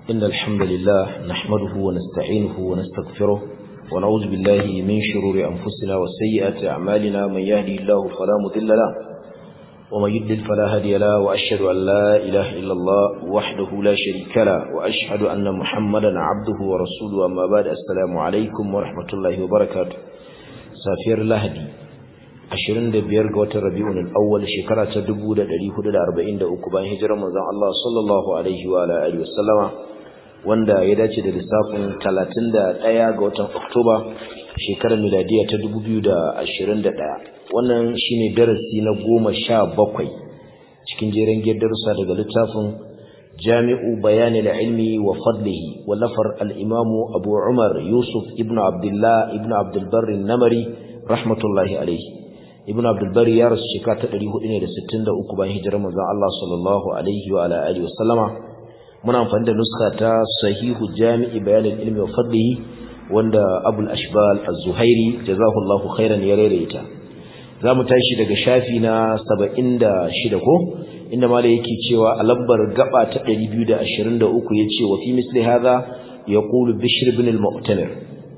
إن الحمد لله نحمده ونستعينه ونستغفره ونعوذ بالله من شرور أنفسنا وسيئات أعمالنا من يهدي الله فلا مضل له ومن يضلل فلا هادي له وأشهد أن لا إله إلا الله وحده لا شريك له وأشهد أن محمدا عبده ورسوله أما بعد السلام عليكم ورحمة الله وبركاته سافير لهدي ashirin da biyar ga watan rabi'un al-awwal shekara ta dubu da ɗari hudu da arba'in da uku bayan hijirar manzon Allah sallallahu alaihi wa alihi wasallama wanda ya dace da lissafin talatin da ɗaya ga watan oktoba shekarar miladiya ta dubu biyu da ashirin da ɗaya wannan shine darasi na goma sha bakwai cikin jeren darussa daga littafin jami'u bayanil ilmi wa fadlihi wallafar al-imamu abu umar yusuf ibnu abdullah ibnu abdul barri namari rahmatullahi alaihi ibn abdulbari ya rasu shekara ta 463 bayan hijirar manzon Allah sallallahu alaihi wa alihi wasallama muna amfani da nuska ta sahihu jami'i bayanin ilmi wa fadlihi wanda abul ashbal az-zuhairi jazahullahu khairan ya rereta zamu tashi daga shafi na 76 ko inda malai yake cewa a labbar gaba ta 223 yace wa fi misli hadha yaqulu bishr ibn al-mu'tamir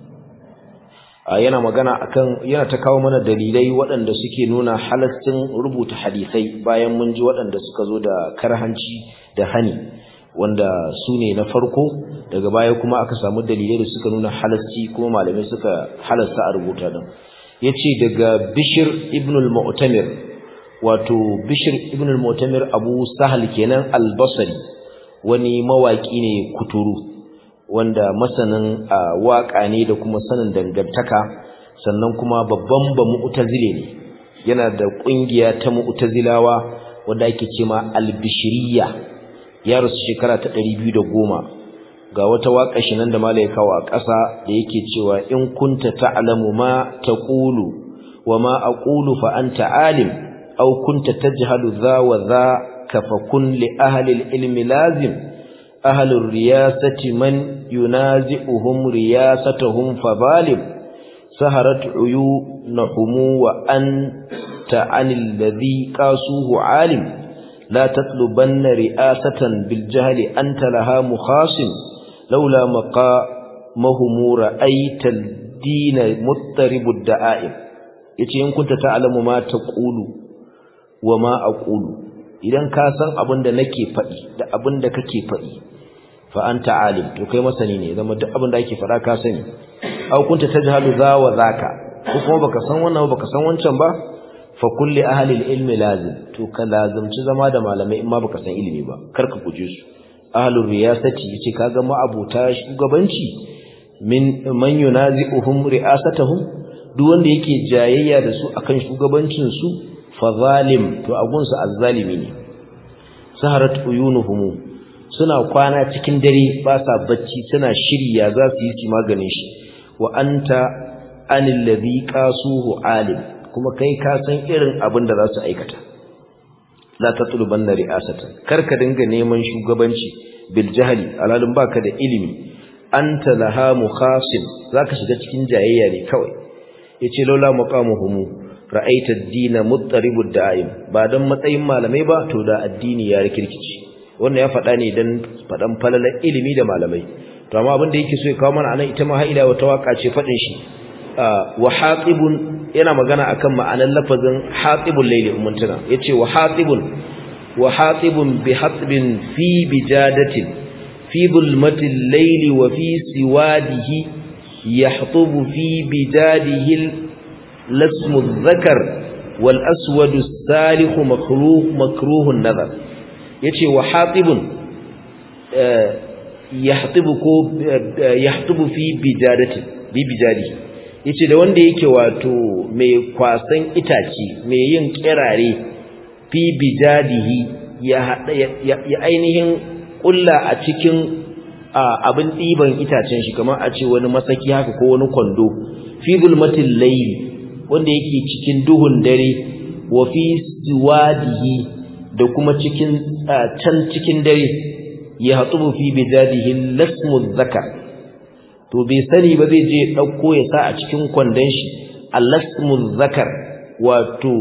yana magana akan yana ta kawo mana dalilai waɗanda suke nuna halastin rubuta hadisai bayan mun ji waɗanda suka zo da karhanci da hani wanda su ne na farko daga baya kuma aka samu dalilai da suka nuna halasci kuma malamai suka halasta a rubuta din yace daga Bishir ibn al-Mu'tamir wato Bishir ibn al-Mu'tamir Abu Sahal kenan al-Basri wani mawaki ne kuturu wanda masanin waka ne da kuma sanin dangantaka sannan kuma babban ba mu'tazile ne yana da kungiya ta mu'tazilawa wanda ake cewa al-bishriyya ya rasu shekara ta 210 ga wata waka shi nan da malai kawo a ƙasa da yake cewa in kunta ta'lamu ma taqulu wa ma aqulu fa anta alim aw kunta tajhalu dha wa dha kafa kun li ahli al-ilmi lazim أهل الرياسة من ينازئهم رياستهم فظالم سهرت عيونهم وأنت عن الذي قاسوه عالم لا تطلبن رئاسة بالجهل أنت لها مخاصم لولا مقامهم رأيت الدين مضطرب الدعائم yace in kunta ta'lamu ma taqulu wa ma aqulu idan ka san abin da nake faɗi da abin da kake faɗi fa anta alim to kai masani ne zama duk abin da ake faɗa ka sani aw kunta tajhalu za wa zaka ko kuma baka san wannan baka san wancan ba fa kulli ahli ilmi lazim to ka lazimci zama da malamai in ma baka san ilimi ba kar ka guje su ahlur riyasati yace kaga ma abuta shugabanci min man yunazi'uhum ri'asatuhum duk wanda yake jayayya da su akan shugabancin su fa zalim to agunsu azzalimi ne saharat uyunuhum suna kwana cikin dare ba sa bacci suna shirya za su yi maganin shi wa anta anil ladhi qasuhu alim kuma kai ka san irin abin da za su aikata la tatluban ri'asatan karka dinga neman shugabanci bil jahli alalun baka da ilimi anta laha mukhasim zaka shiga cikin jayayya ne kawai yace laula maqamuhum ra'aita ad-din muttaribud da'im ba dan matsayin malamai ba to da addini ya rikirkice wannan ya faɗa ne dan faɗan falalar ilimi da malamai to amma abin da yake so ya kawo mana anan ita ma haila wata waka ce faɗin shi wa hatibun yana magana akan ma'anar lafazin hatibul layli ummuntuna yace wa hatibun wa hatibun bi hatbin fi bijadatin fi bulmatil layli wa fi siwadihi يحطب في بجاده لسم الذكر والأسود السالخ مكروه مكروه النظر يتي وحاطب يحطب يحطب في بجادته ببجاده yace da wanda yake wato mai kwasan itace mai yin kirare fi bijadihi ya ya ainihin kulla a cikin abin ɗiban itacen shi kamar a ce wani masaki haka ko wani kwando fi bulmatin layli wanda yake cikin duhun dare wa fi siwadihi da kuma cikin can cikin dare ya hatsubu fi bidadihi lasmu zakar to bai sani ba zai je ɗauko ya sa a cikin kwandon shi lasmu zakar wato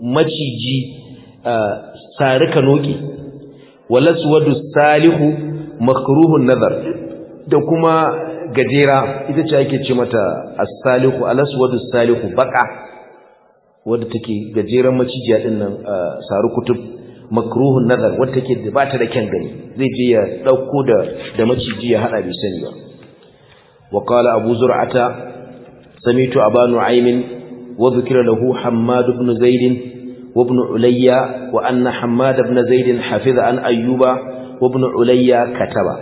maciji sarika noki walaswadu salihu makruhun nazar da kuma gajera ita ce ake ce mata as-salihu al-aswadu salihu baka wadda take gajeren macijiya din nan saru kutub makruhun nazar wadda take da bata da kyan gani zai je ya dauko da da maciji ya hada bai sani ba wa qala abu zur'ata samitu aba nu'aym wa dhikra lahu hammad ibn zaid wa ibn ulayya wa anna hammad ibn zaid hafiza an ayyuba wa ibn ulayya kataba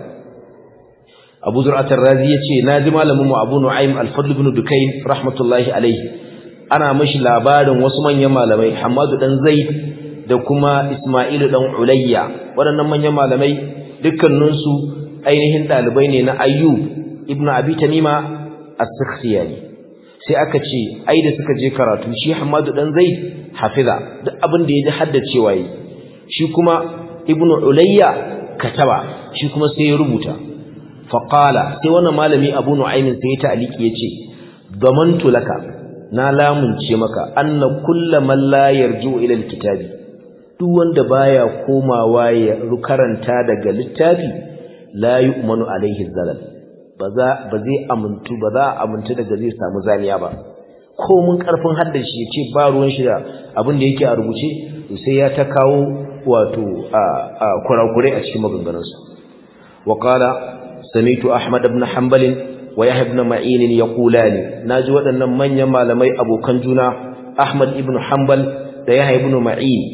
abu zur'at ar-razi yace naji malamin mu abu nu'aym al-fadl ibn dukayn rahmatullahi alayhi ana mashi labarin wasu manyan malamai hammadu dan zaid da kuma isma'ilu dan ulayya waɗannan manyan malamai dukkaninsu ainihin ɗalibai ne na ayyub ibn abi tamima as-sikhtiyani sai aka ce ai da suka je karatu shi hammadu dan zaid hafiza duk abin da ya ji haddacewa yi shi kuma ibn ulayya kataba shi kuma sai ya rubuta faqala sai wannan malami abu nu'aymin sai ya ta'aliki yace damantu laka na lamunce maka anna kullaman la yarju ila alkitabi duk wanda baya komawa ya karanta daga littafi la yu'manu alaihi zalal ba za ba zai amuntu ba za amuntu daga zai samu zaniya ba ko mun karfin haddashi yace ba ruwan shi da abin da yake a rubuce to sai ya ta kawo wato a kurakure a cikin maganganunsa wa qala samitu ahmad ibn hanbal wa yahya ibn ma'in yaqulani naji waɗannan manyan malamai abokan juna ahmad ibn hanbal da yahya ibn ma'in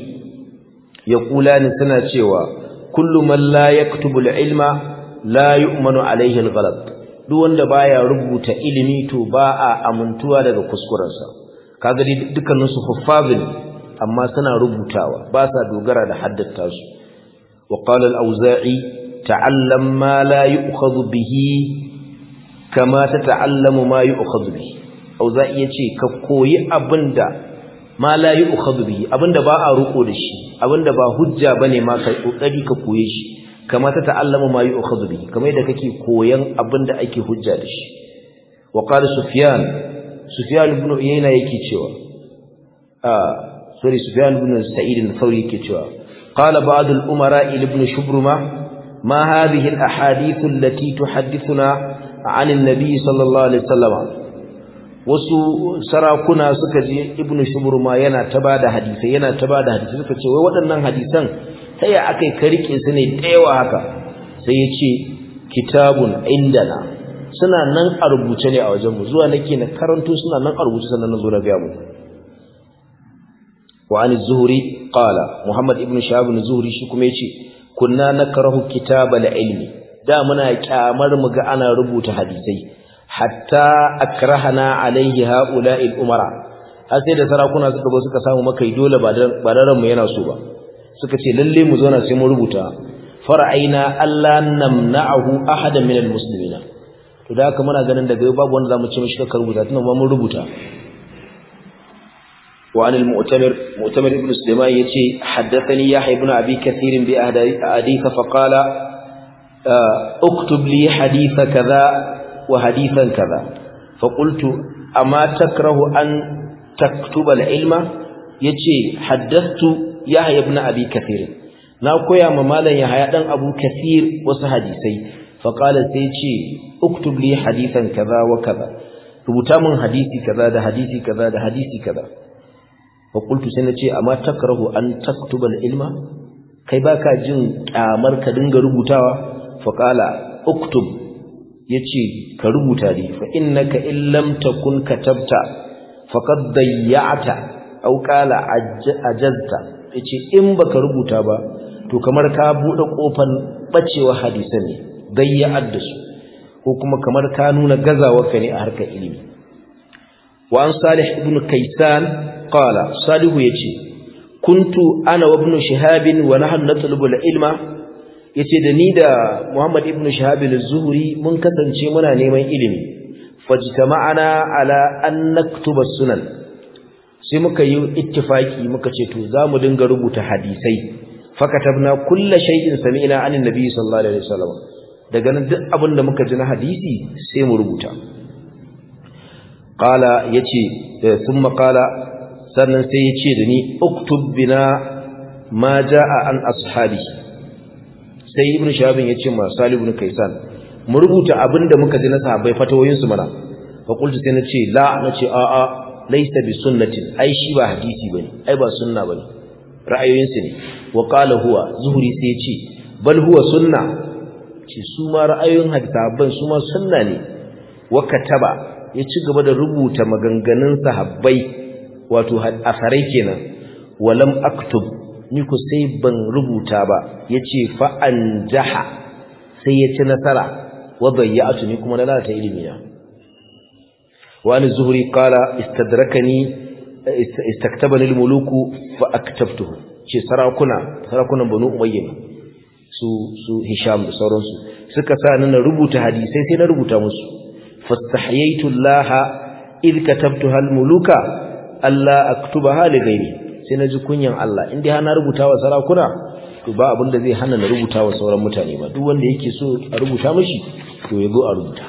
yaqulani suna cewa kullu man la yaktubu al-ilma la yu'manu alayhi al-ghalat duk wanda baya rubuta ilimi to ba a amintuwa daga kuskurensa kaga dai dukkanin su huffazin amma suna rubutawa ba sa dogara da haddata su wa qala al-auza'i ta'allam ma la yu'khadhu bihi kama tata'allamu ma yu'khadhu bihi auza'i yace ka koyi abinda ma la yu'khadhu bihi abinda ba a ruko da shi abinda ba hujja bane ma kai kokari ka koye shi kama tata'allamu ma yu'khadhu bihi kamar yadda kake koyan abinda ake hujja da shi wa qala sufyan sufyan ibn uyayna yake cewa ah sorry sufyan ibn sa'id al-thawri yake cewa qala ba'd al-umara ibn shubruma ما هذه الأحاديث التي تحدثنا عن النبي صلى الله عليه وسلم wasu sarakuna suka je ibnu shubruma yana ta bada hadisi yana ta bada hadisi suka ce wai waɗannan hadisan sai ya akai ka rike su ne da yawa haka sai ya ce kitabun indana suna nan a rubuce ne a wajen mu zuwa nake na karanto suna nan a rubuce sannan na zo na ga mu wa an zuhri qala muhammad ibnu shahab az-zuhri shi kuma yace kunna nakrahu kitabal ilmi da muna kyamar mu ga ana rubuta hadisai hatta akrahana alaihi haula'il umara har sai da sarakuna suka zo suka samu makai dole ba ba mu yana so ba suka ce lalle mu zauna sai mu rubuta fara'aina alla namna'ahu ahadan min almuslimina to da haka muna ganin daga yau babu wanda zamu ce mishi ka rubuta tunan ma mun rubuta وعن المؤتمر مؤتمر ابن سليمان يتي حدثني يحيى بن أبي كثير بأحاديث فقال اكتب لي حديث كذا وحديثا كذا فقلت أما تكره أن تكتب العلم يتي حدثت يحيى بن أبي كثير ناكويا ممالا يحيى بن أبو كثير وسحديثي فقال سيتي اكتب لي حديثا كذا وكذا rubuta min hadisi kaza da hadisi kaza da hadisi kaza faƙultu sai na ce amma takrahu an taktubal ilma kai baka jin kyamar ka dinga rubutawa faƙala uktub yace ka rubuta ne fa innaka in lam takun katabta faqad dayya'ta aw qala ajazta yace in baka rubuta ba to kamar ka bude kofar bacewa hadisan ne dayya'ar da su ko kuma kamar ka nuna gazawarka ne a harkar ilimi wa an salih ibn kaysan qala salihu yace kuntu ana wa ibn shihab wa nahnu natlubu al-ilma yace da ni da muhammad ibn shihab az-zuhri mun kasance muna neman ilimi fajtama'ana ala an naktuba sunan sai muka yi ittifaki muka ce to zamu dinga rubuta hadisai fakatabna kullu shay'in sami'na anin nabi sallallahu alaihi wasallam daga nan duk abin da muka ji na hadisi sai mu rubuta qala yace thumma qala sannan sai yace da ni uktub bina ma jaa an ashabi sai ibnu shahabin ya ce ma salih ibn kaisan mu rubuta abin da muka ji na sahabbai fatawoyin su mana fa qultu sai na ce la na ce a a laysa bi sunnatin ai shi ba hadisi bane ai ba sunna bane ra'ayoyin su ne wa qala huwa zuhri sai ya ce bal huwa sunna ce su ma ra'ayoyin hadisaban su ma sunna ne wa kataba ya ci gaba da rubuta maganganun sahabbai wato asarai kenan walam aktub ni ku sai ban rubuta ba yace fa anjaha sai ya ci nasara wa bayyatu ni kuma na lalata ilimi na wa an zuhri qala istadrakani istaktabani almuluku fa aktabtuhu ce sarakuna sarakunan banu umayya su su hisham da sauransu suka sa ni na rubuta hadisai sai na rubuta musu fastahyaitu allaha id katabtuha almuluka alla aktubaha li ghairi sai na ji kunyan Allah in dai hana rubuta wa sarakuna to ba abin da zai hana na rubuta wa sauran mutane ba duk wanda yake so a rubuta mishi to ya zo a rubuta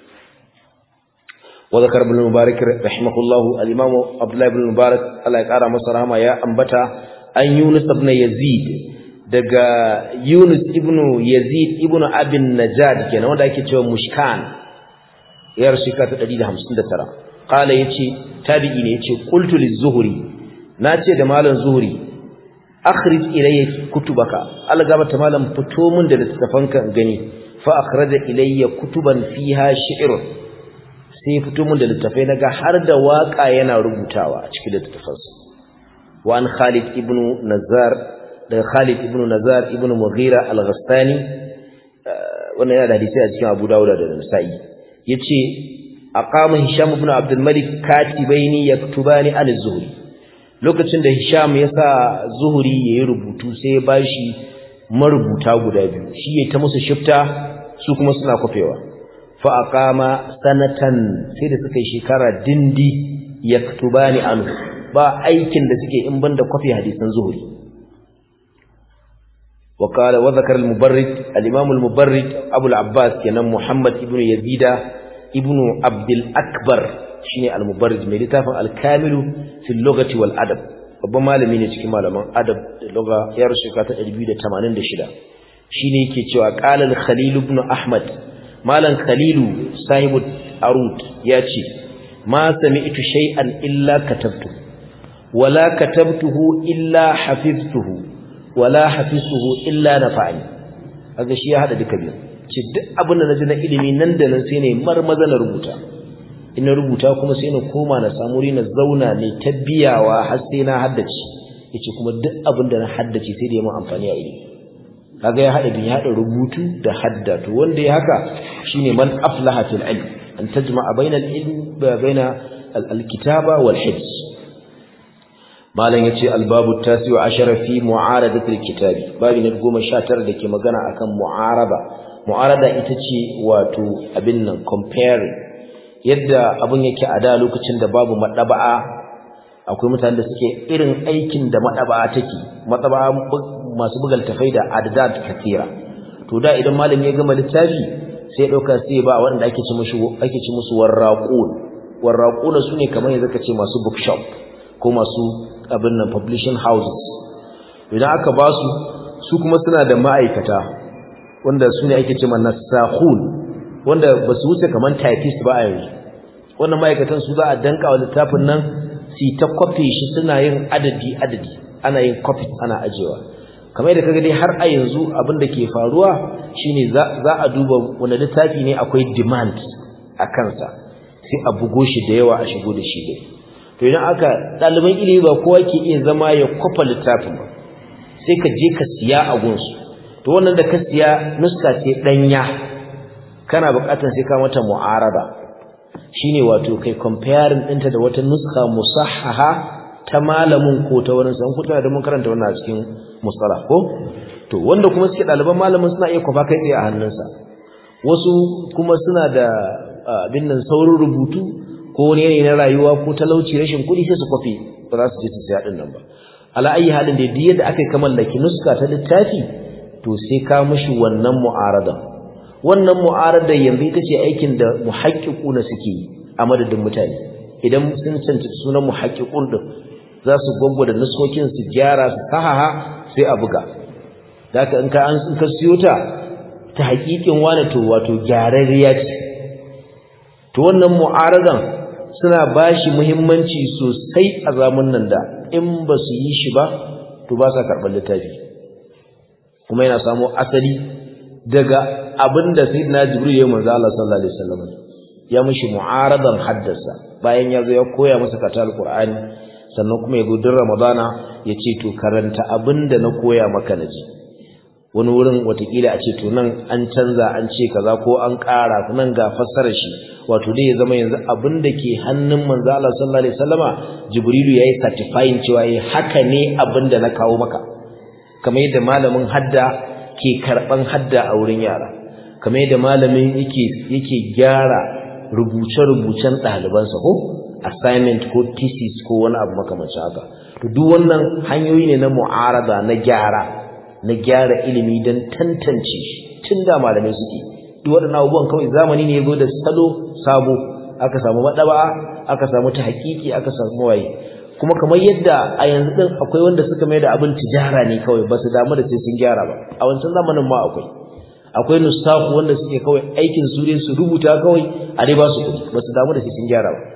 wa zakar ibn mubarak rahimahullah al-imam abdullah ibn mubarak Allah ya kara masa rahama ya ambata an yunus ibn yazid daga yunus ibn yazid ibn abin najad kenan wanda ake cewa mushkan yar shika ta 159 qala yace tabi'i ne yace qultu liz-zuhri nace da malam zuhri akhrij ilayya kutubaka algaba malam fito min da littafanka gani fa akhraja ilayya kutuban fiha shi'r sai fito min da littafai naga har da waka yana rubutawa a cikin littafansa wa an Khalid ibn Nazar da Khalid ibn Nazar ibn Mughira al-Ghastani wannan yana da hadisi a cikin Abu Dawud da Nasa'i yace aqama Hisham ibn Abdul Malik katibaini yaktubani al-Zuhri lokacin da Hisham ya sa Zuhri yayi rubutu sai ya bashi marubuta guda biyu shi ya ta musu shifta su kuma suna kofewa fa aqama sanatan sai da suka yi shekara dindi yaktubani anhu ba aikin da suke in banda kofi hadisan Zuhri وقال وذكر المبرد الإمام المبرد أبو العباس كان محمد ابن يزيد ابن عبد الأكبر شيني المبرد من لتافا الكامل في اللغة والأدب babban malami ne cikin malaman adab da lugha ya rushe ka ta 286 shine yake cewa qala al-khalil ibn ahmad malan khalilu sahibu arut yace ma sami'tu shay'an illa katabtu wala katabtuhu illa hafiztuhu wala hafiztuhu illa nafa'ani kaga shi ya hada duka biyu ce duk abin da naji na ilimi nan da nan sai ne marmaza na rubuta ina rubuta kuma sai na koma na samu na zauna ne tabbiyawa har sai na haddace yace kuma duk abin da na haddace sai da ya mun amfani a ilimi kaga ya hada bin ya hada rubutu da hadda to wanda ya haka shine man aflaha fil ilm an tajma'a bainal ilm baina al-kitaba wal hifz malam yace albabu tasi wa ashara fi mu'aradatil kitabi babu na 19 dake magana akan mu'arada mu'arada ita ce wato abin nan comparing yadda abin yake a da lokacin da babu madaba'a akwai mutanen da suke irin aikin da madaba'a take madaba'a masu bugal tafai da adad katira to da idan malami ya gama littafi sai ya dauka sai ba wanda ake ci musu ake ci musu warraqun warraqun sune kamar yanzu kace masu bookshop ko masu abin nan publishing houses idan aka ba su su kuma suna da ma'aikata wanda su ne ake cewa nasakhun wanda ba su wuce kaman typist ba a yanzu wannan ma'aikatan su za a danka wa littafin nan su ta copy shi suna yin adadi adadi ana yin copy ana ajewa kamar da kaga dai har a yanzu abin da ke faruwa shine za a duba wani littafi ne akwai demand a kansa sai a bugo shi da yawa a shigo da shi dai to idan aka ɗaliban ilimi ba kowa ke iya zama ya kwafa littafin ba sai ka je ka siya a gunsu to wannan da ka siya nuska ce ɗanya kana buƙatar sai ka mata mu'araba shine wato kai comparing ɗinta da wata nuska musahhaha ta malamin ko ta wani san kuta da mun karanta wannan a cikin mustalah ko to wanda kuma suke ɗaliban malamin suna iya kwafa kai tsaye a hannunsa wasu kuma suna da abin nan saurin rubutu ko wani yanayi na rayuwa ko talauci rashin kuɗi sai su kwafi ba za su je su siya ɗin nan ba ala ayi halin da duk yadda aka yi mallaki nuska ta littafi to sai ka mishi wannan mu'arada wannan mu'arada yanzu ita ce aikin da muhaqqiquna suke yi a madadin mutane idan sun cancanci sunan muhaqqiqun din za su da nuskokin su gyara su sahaha sai a buga zaka in ka an ka siyo ta ta hakikin wani to wato gyararriya ce to wannan mu'aradan suna bashi muhimmanci sosai a zamanin da in ba su yi shi ba to ba sa karɓar littafi kuma yana samo asali daga abinda sayyidina jibril ya manzo Allah sallallahu alaihi wasallam ya mishi mu'aradan haddasa bayan ya zo ya koya masa kata alqur'ani sannan kuma ya zo din ramadana ya ce to karanta abinda na koya maka naji wani wurin watakila a ce to nan an canza an ce kaza ko an ƙara nan ga fassarar shi wato dai ya zama yanzu abinda ke hannun manzo Allah sallallahu alaihi wasallama jibrilu yayi certifying cewa yayi haka ne abinda na kawo maka kamar yadda malamin hadda ke karban hadda a wurin yara kamar yadda malamin yake yake gyara rubuce-rubucen ɗalibansa ko assignment ko thesis ko wani abu makamancin haka to duk wannan hanyoyi ne na mu'arada na gyara na gyara ilimi don tantance shi tun da malamai suke duk waɗannan abubuwan kawai zamani ne ya zo da salo sabo aka samu maɗaba aka samu ta hakiki aka samu waye kuma kamar yadda a yanzu din akwai wanda suka mai da abin tijara ne kawai ba su damu da sai sun gyara ba a wancan zamanin ma akwai akwai nustafu wanda suke kawai aikin su ne su rubuta kawai a dai ba su kuɗi ba su damu da sai sun gyara ba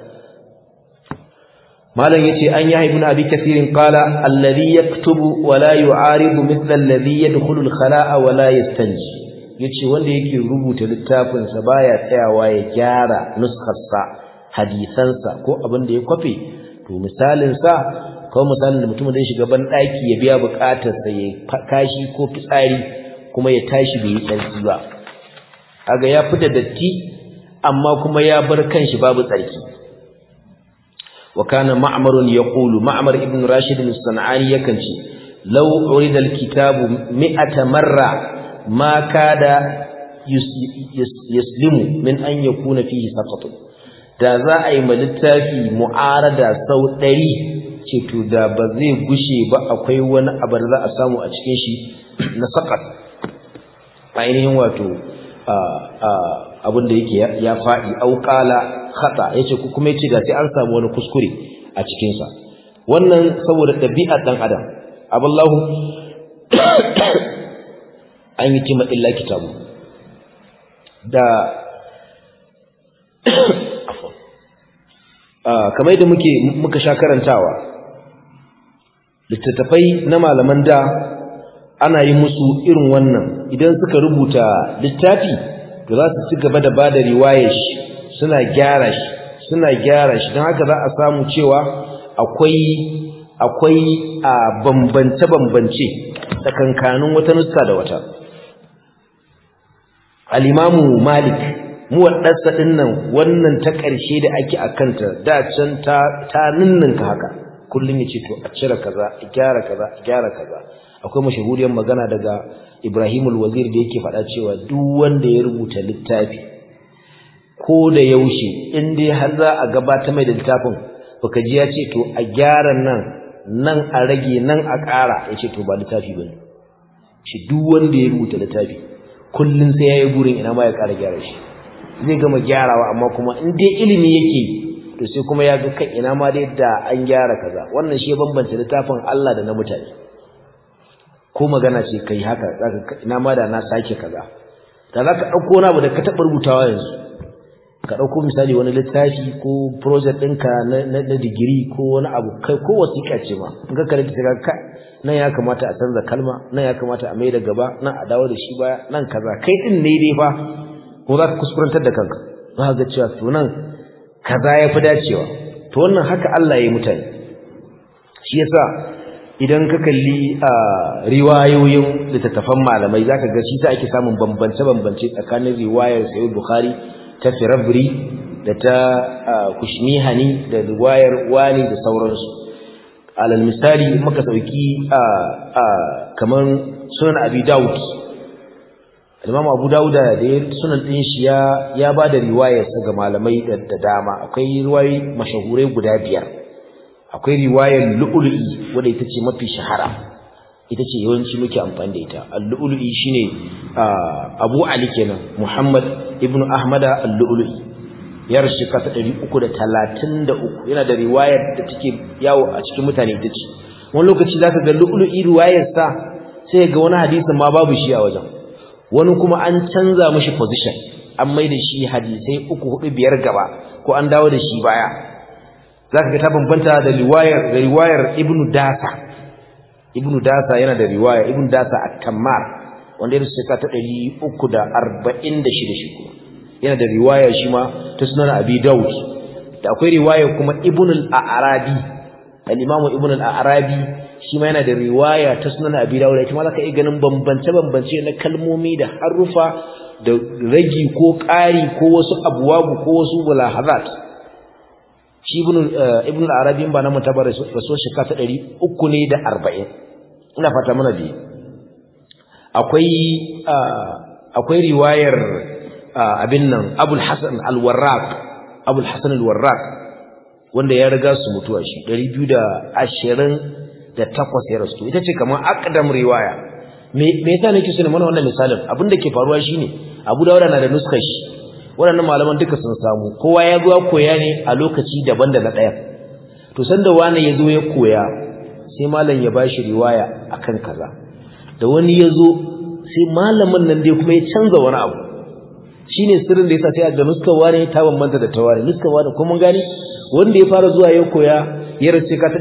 malam yace an yi ibn abi kathirin qala alladhi yaktubu wa la yu'aridu mithla alladhi yadkhulu al-khala'a wa la yastanji yace wanda yake rubuta littafin sa baya tsayawa ya gyara nuskar sa hadisansa ko abin da ya kwafe to misalin sa kawai misalin da mutum zai shiga ban daki ya biya bukatar sa ya kashi ko fitsari kuma ya tashi bai yi tsarki ba kaga ya fita datti amma kuma ya bar kanshi babu tsarki wa kana ma'mar yaqulu ma'mar ibn rashid as-sanani yakan ce law urida al-kitabu mi'ata marra ma kada yaslimu min an yakuna fihi saqatun da za a yi ma littafi mu'arada sau ɗari ce to da ba zai gushe ba akwai wani abu da za a samu a cikin shi na sakat ainihin wato abin da yake ya faɗi auƙala khata yace ku kuma yace ga sai an samu wani kuskure a cikin sa wannan saboda ɗabi'ar dan adam aballahu an yi tima illa kitabu da kamar da muke muka sha karantawa littattafai na malaman da ana yi musu irin wannan idan suka rubuta littafi to za su ci gaba da bada riwayar shi suna gyara shi suna gyara shi don haka za a samu cewa akwai akwai a bambance bambance tsakankanin wata nuska da wata al-imamu malik muwaddarsa din nan wannan ta ƙarshe da ake akanta da can ta ta ninninka haka kullun yace to a cire kaza a gyara kaza a gyara kaza akwai mashahuriyar magana daga Ibrahim al-Wazir da yake faɗa cewa duk wanda ya rubuta littafi ko da yaushe in dai har za a gabata mai da littafin baka ji ya ce to a gyara nan nan a rage nan a ƙara ya ce to ba littafi bane shi duk wanda ya rubuta littafi kullun sai yayi burin ina ma ya ƙara gyara shi zai gama gyarawa amma kuma in dai ilimi yake to sai kuma ya ga kai ina ma dai da an gyara kaza wannan shi ya bambanta littafin Allah da na mutane ko magana ce kai haka zaka ina ma da na sake kaza da zaka dauko wani abu da ka taba rubutawa yanzu ka dauko misali wani littafi ko project ɗinka na na digiri ko wani abu kai ko wasiƙa ce ma in ka karanta ka ka nan ya kamata a canza kalma nan ya kamata a maida gaba nan a dawo da shi baya nan kaza kai din ne dai fa ko za ka kuskurantar da kanka za ka ga cewa to nan kaza ya fi dacewa to wannan haka Allah ya yi mutane shi yasa idan ka kalli a riwayoyin littattafan malamai zaka ga shi ta ake samun bambance bambance tsakanin riwayar Sahih Bukhari ta Firabri da ta Kushmihani da riwayar Wani da sauransu alal misali muka sauki a kaman sunan Abi Dawud Imam Abu Dawud da ya sunan din shi ya ya bada riwayar sa ga malamai da dama akwai riwayoyi mashahurai guda biyar akwai riwayar lu'lu'i wanda ita ce mafi shahara ita ce yawanci muke amfani da ita al-lu'lu'i shine Abu Ali kenan Muhammad ibn Ahmad al-lu'lu'i ya rashi kasa 333 yana da riwayar da take yawo a cikin mutane ita ce wani lokaci zaka ga lu'lu'i riwayar sa sai ga wani hadisin ma babu shi a wajen wani kuma an canza mishi position an mai da shi hadisai uku hudu biyar gaba ko an dawo da shi baya zaka ga ta bambanta da riwayar da riwayar ibnu dasa ibnu dasa yana da riwaya ibnu dasa at-tammar wanda ya shekara ta 346 shi kuma yana da riwaya shi ma ta sunan abi daud da akwai riwaya kuma ibn al-arabi al-imamu ibn al-arabi shi ma yana da riwaya ta sunan abi daud ita ma zaka iya ganin bambance bambance na kalmomi da harufa da ragi ko ƙari ko wasu abwabu ko wasu mulahazat shi ibn ibn al-arabi ba na mutabar rasul shekara ta 300 ne da 40 ina fata mana bi akwai akwai riwayar abin nan abul hasan al-warraq abul hasan al-warraq wanda ya riga su mutuwa shi 228 ya rasu ita ce kamar aqdam riwaya me me yasa nake so ne mana wannan misalin abin da ke faruwa shine abu dawuda na da nuskar shi waɗannan malaman duka sun samu kowa ya zo koya ne a lokaci daban da na ɗaya to sanda wani ya zo ya koya sai malam ya bashi riwaya akan kaza da wani ya zo sai malamin nan dai kuma ya canza wani abu shine sirrin da yasa sai ga nuskar wani ta bambanta da tawari nuskar wani kuma gani wanda ya fara zuwa ya koya ya race ka ta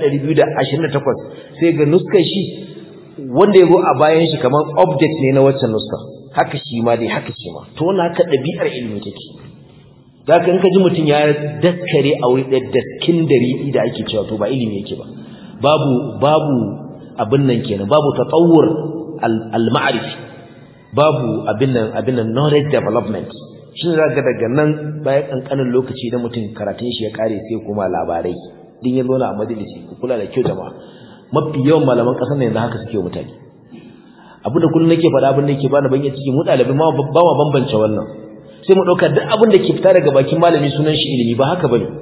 228 sai ga nuskar shi wanda ya zo a bayan shi kamar object ne na waccan nuskar haka shi ma dai haka shi ma to wannan haka ɗabi'ar ilimi take zaka in ka ji mutum ya daskare a wuri ɗaya daskin dari da ake cewa to ba ilimi yake ba babu babu abin nan kenan babu tatawur al-ma'rifi babu abin nan abin nan knowledge development shi ne zaka daga nan bayan kankanin lokaci da mutum karatun shi ya kare sai kuma labarai din ya zauna a majalisi ku kula da kyau jama'a mafi yawan malaman ƙasar nan yanzu haka suke mutane abu da kullum nake faɗa abin da yake bani ban ciki mu ɗalibai ma ba ma bambance wannan sai mu ɗauka duk abin da ke fita daga bakin malami sunan shi ilimi ba haka bane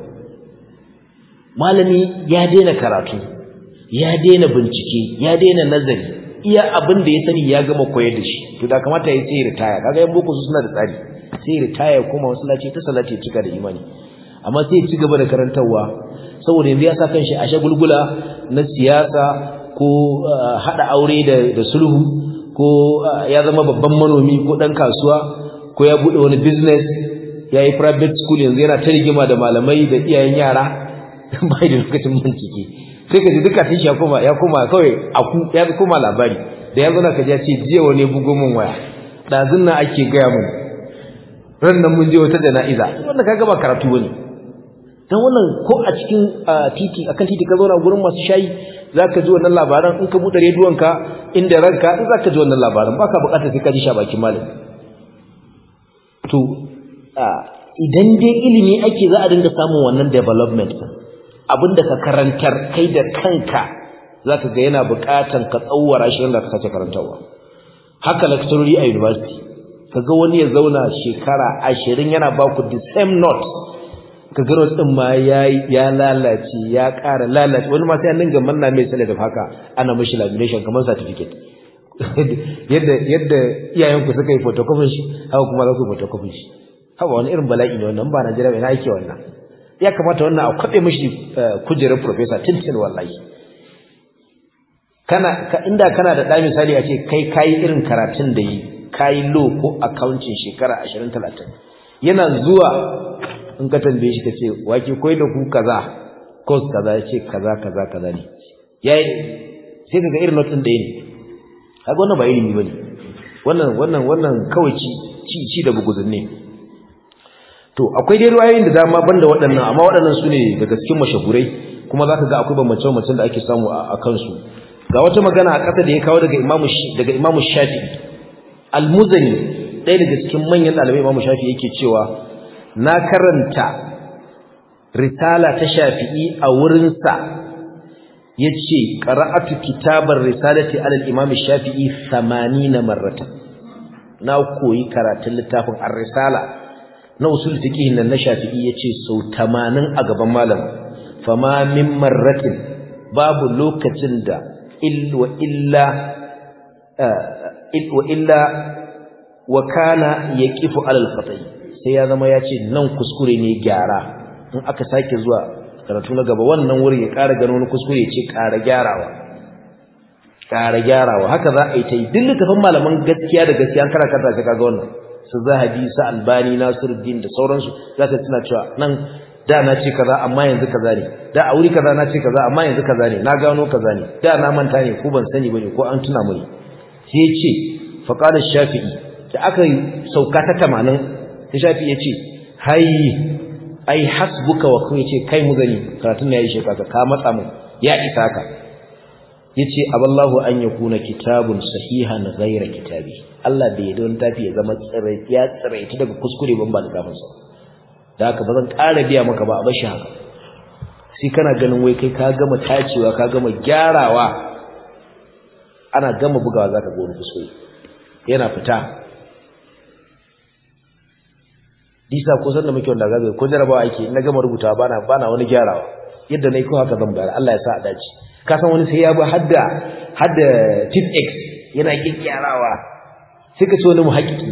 malami ya daina karatu ya daina bincike ya daina nazari iya abin da ya sani ya gama koyar da shi to da kamata ya sai ritaya kaga yan boko su suna da tsari sai ritaya kuma masallaci ta salati ya cika da imani amma sai ya ci gaba da karantarwa saboda yanzu ya sa kanshi a shagulgula na siyasa ko hada aure da sulhu ko ya zama babban manomi ko dan kasuwa ko ya bude wani business ya yi private school yanzu yana ta rigima da malamai da iyayen yara bai da lokacin bincike sai ka ji duka tishi ya koma ya koma kawai aku ya koma labari da yanzu na kaji ya ce jiya wani bugo min waya dazun nan ake gaya mun ran nan mun je wata jana'iza wannan kaga ba karatu bane dan wannan ko a cikin titi akan titi ka zauna gurin masu shayi zaka ji wannan labaran in ka bude rediyon ka inda ranka in zaka ji wannan labaran baka bukatar sai ka ji shabakin malam to idan dai ilimi ake za a dinga samun wannan development abinda ka karantar kai da kanka zaka ga yana bukatan ka tsawara shi inda ka sace karantawa haka lecturer a university kaga wani ya zauna shekara 20 yana ba ku the same notes kaga notes din ma yayi ya lalace ya ƙara lalace wani ma sai an dinga manna mai sallah da haka ana mishi lamination kamar certificate yadda yadda iyayen ku suka yi photocopy shi haka kuma za ku photocopy shi haba wani irin bala'i ne wannan ba Najeriya ina yake wannan ya kamata wannan a kwabe mishi kujerar professor tintin wallahi kana inda kana da ɗa misali a ce kai kayi irin karatun da yi kayi law ko accounting shekara 20 30 yana zuwa in ka tambaye shi kace wake koyi da ku kaza course kaza yace kaza kaza kaza ne yayi sai kaga irin notin da yake kaga wannan ba ilimi bane wannan wannan wannan kawai ci ci ci da buguzun ne to akwai dai ruwayoyin da dama banda waɗannan amma waɗannan su ne daga cikin mashahurai kuma zaka ga akwai bambance-bambancen da ake samu a kansu ga wata magana a ƙasa da ya kawo daga imamu daga imamu shafi al-muzani ɗaya daga cikin manyan ɗalibai imamu shafi yake cewa na karanta risala ta shafi'i a wurinsa ya ce ƙara'atu kitabar risalati alal imam shafi'i 80 marrata na koyi karatun littafin ar-risala na usul fiqh nan na shafi'i yace sau 80 a gaban malam fama min marratin babu lokacin da illa illa wa illa wa kana yaqifu alal khata'i sai ya zama yace nan kuskure ne gyara in aka sake zuwa karatu na gaba wannan wurin ya ƙara gano wani kuskure ce ƙara gyarawa ƙara gyarawa haka za a yi ta yi duk littafin malaman gaskiya da gaskiya an karanta sai kaga wannan su zahabi su albani nasiruddin da sauransu za ka tuna cewa nan da na ce kaza amma yanzu kaza ne da a wuri kaza na ce kaza amma yanzu kaza ne na gano kaza ne da na manta ne ko ban sani bane ko an tuna mini sai ya ce faqala shafi'i da aka yi sauka ta 80 sai shafi'i ya ce hai ai hasbuka wa kun yace kai mu gani karatun ne yayi shekaka ka matsa mu ya isa ka yace aballahu an yakuna kitabun sahihan ghayra kitabi Allah bai don tafi ya zama tsirai ya tsirai daga kuskure ban ba littafin sa da haka bazan ƙara biya maka ba a bashi haka sai kana ganin wai kai ka gama tacewa ka gama gyarawa ana gama bugawa zaka ga wani kuskure yana fita disa ko san da muke wanda gabe ko jarabawa ake na gama rubutawa bana bana wani gyarawa yadda nayi ko haka zan bayar Allah ya sa a dace ka san wani sai ya bi hadda hadda tip x yana gyarawa sai ka ce wani muhakkiki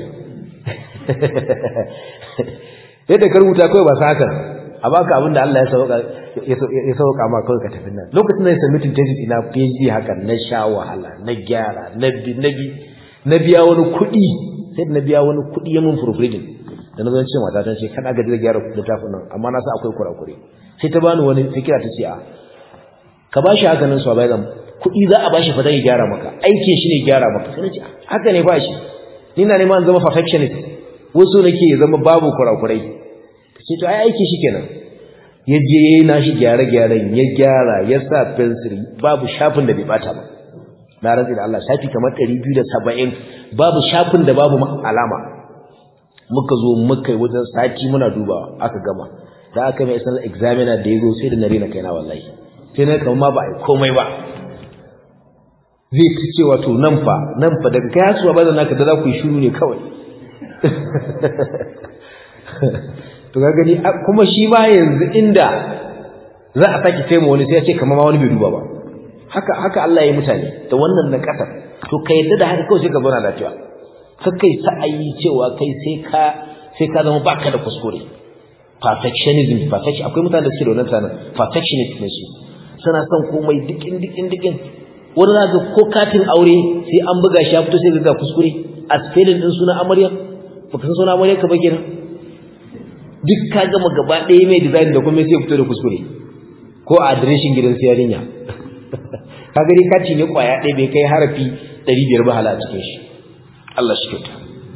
yadda ka rubuta kawai ba sa haka a baka abin da Allah ya sauka ya sauka ma kawai ka tafi nan lokacin da ya sami tun thesis ina PhD haka na sha wahala na gyara na bi na bi na biya wani kuɗi sai na biya wani kuɗi ya mun proofreading da na zo ce mata ta ce kana gaji da gyara littafin nan amma na sa akwai kurakure sai ta bani wani fikira ta ce a ka bashi haka nan so bai zan kuɗi za a bashi fa zai gyara maka aikin shi ne gyara maka sai na ce haka ne bashi ni na neman zama perfectionist wasu nake ya zama babu kurakurai ta ce to ai aiki shi kenan ya je ya yi nashi gyare-gyaren ya gyara ya sa fensiri babu shafin da bai bata ba na rantsi da Allah shafi kamar ɗari biyu da saba'in babu shafin da babu alama muka zo muka yi wajen sati muna dubawa aka gama da aka mai sanar examiner da ya zo sai da na rena kaina wallahi sai na kama ma ba a yi komai ba zai ci cewa to nan fa nan fa daga kai hasuwa ba da naka da za ku yi shiru ne kawai to ga gani kuma shi ma yanzu inda za a sake kai wani sai ya ce kamar ma wani bai duba ba haka haka Allah ya yi mutane da wannan na kasar to ka yadda da haka kawai sai ka zauna lafiya kakai sa'ayi cewa kai sai ka sai ka zama baka da kuskure perfectionism perfection akwai mutane da suke da wannan tsanin perfectionist ne su suna son komai dikin dikin dikin wani na ga ko katin aure sai an buga shi ya fito sai ga kuskure a spelling din sunan amarya baka san sunan amarya ka ba kenan duk ka gama gaba ɗaya mai design da kuma sai fito da kuskure ko a adireshin gidan siyarinya ka gani kati ne kwaya ɗaya bai kai harafi ɗari biyar ba hala a cikin shi Allah shi kyauta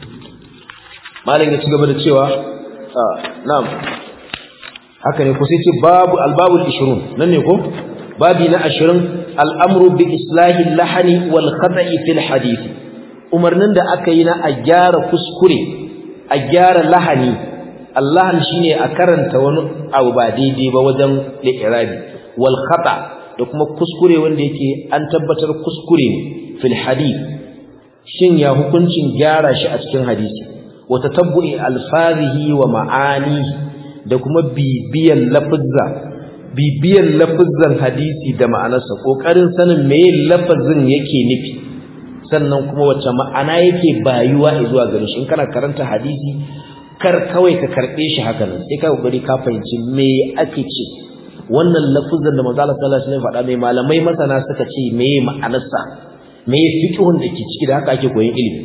malam ya ci gaba da cewa na'am haka ne ko sai ce babu albabul 20 nan ne ko babi na 20 al'amru bi islahi lahani wal khata'i fil hadith umarnin da aka yi na a gyara kuskure a gyara lahani Allah shine a karanta wani abu ba daidai ba wajen li'irabi wal khata da kuma kuskure wanda yake an tabbatar kuskure ne fil hadith shin ya hukuncin gyara shi a cikin hadisi wa tatabbu'i alfazihi wa ma'ani da kuma bibiyan lafuzza bibiyan lafuzzan hadisi da ma'anarsa kokarin sanin meye lafazin yake nufi sannan kuma wace ma'ana yake bayuwa zuwa gare shi in kana karanta hadisi kar kawai ka karbe shi haka nan sai ka kokari ka fahimci me ake ce wannan lafuzzan da manzo Allah sallallahu alaihi wasallam faɗa mai malamai masana suka ce meye ma'anarsa me fiqhun da ke ciki da haka ake koyon ilimi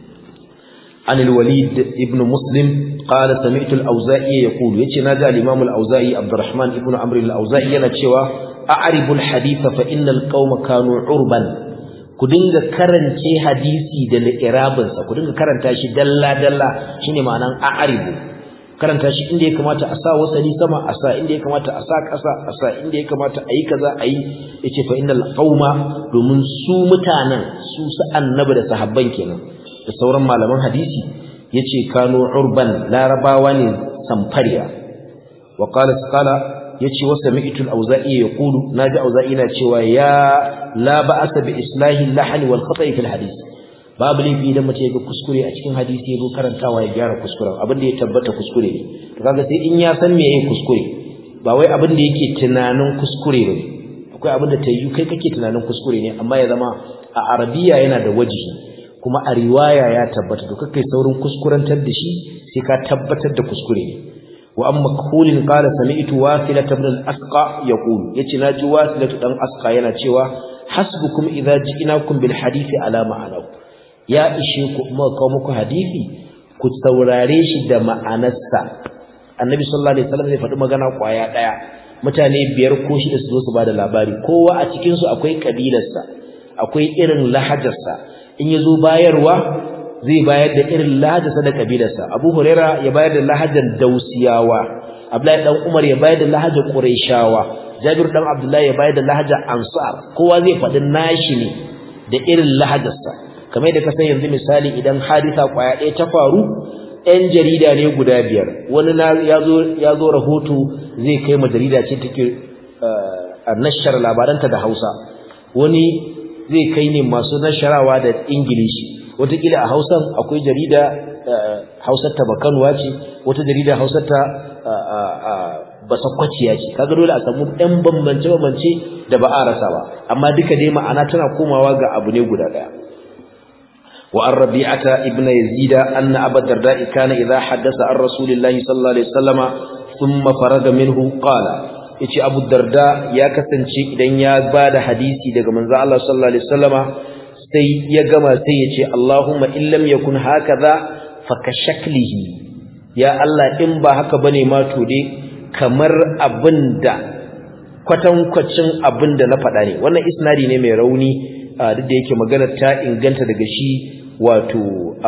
an al-walid ibn muslim qala sami'tu al-auza'i yaqulu yace naji al-imam al-auza'i abdurrahman ibn amr al-auza'i yana cewa a'ribu al-hadith fa inna al-qauma kanu urban ku dinga karance hadisi da li'irabin sa ku dinga karanta shi dalla dalla shine ma'anan a'ribu karanta shi inda ya kamata a sa wasali sama a sa inda ya kamata a sa ƙasa a sa inda ya kamata a yi kaza a yi yace fa innal qauma domin su mutanen su su annabi da sahabban kenan da sauran malaman hadisi yace kanu urban larabawa ne samfariya wa qala qala yace wa sami'tu al-auza'i yaqulu naji auza'i na cewa ya la ba'asa bi islahi al-lahn wal khata'i fil hadith babu laifi idan mace ga kuskure a cikin hadisi ya zo karantawa ya gyara kuskuren abin da ya tabbata kuskure ne to kaga sai in ya san me yake kuskure ba wai abin da yake tunanin kuskure ne akwai abin da tayyu kai kake tunanin kuskure ne amma ya zama a arabiya yana da wajihi kuma a riwaya ya tabbata to kai saurin kuskurantar da shi sai ka tabbatar da kuskure ne wa amma makhulin qala sami'tu wasila ibn al-asqa yaqulu yace naji wasila dan asqa yana cewa hasbukum idza ji'nakum bil hadisi ala ma'anahu ya ishe ku muka kawo muku hadisi ku saurare shi da ma'anarsa annabi sallallahu alaihi wasallam zai faɗi magana kwaya daya mutane biyar ko shida su zo su bada labari kowa a cikin su akwai kabilarsa akwai irin lahajarsa in yazo bayarwa zai bayar da irin lahajarsa da kabilarsa Abu Huraira ya bayar da lahajar Dausiyawa Abdullahi dan Umar ya bayar da lahajar Qurayshawa Jabir dan Abdullahi ya bayar da lahajar Ansar kowa zai faɗi nashi ne da irin lahajarsa kamar da ka san yanzu misali idan hadisa kwaya ɗaya ta faru ɗan jarida ne guda biyar wani ya zo rahoto zai kai ma jarida ce take a nashar labaranta da hausa wani zai kai ne masu nasharawa da ingilishi watakila a hausan akwai jarida hausar ta bakanuwa ce wata jarida hausar ta basakwaciya ce kaga dole a samu ɗan bambance-bambance da ba a rasa ba amma duka dai ma'ana tana komawa ga abu ne guda ɗaya وعن ربيعة ابن يزيد أن أبا الدرداء كان إذا حدث عن رسول الله صلى الله عليه وسلم ثم فرغ منه قال yace Abu Darda ya kasance idan ya bada hadisi daga manzo Allah sallallahu alaihi wasallama sai ya gama sai yace Allahumma in lam yakun hakaza fakashaklihi ya Allah in ba haka bane ma to dai kamar abinda kwatankwacin abinda na faɗa ne wannan isnadi ne mai rauni duk da yake magana ta inganta daga shi wato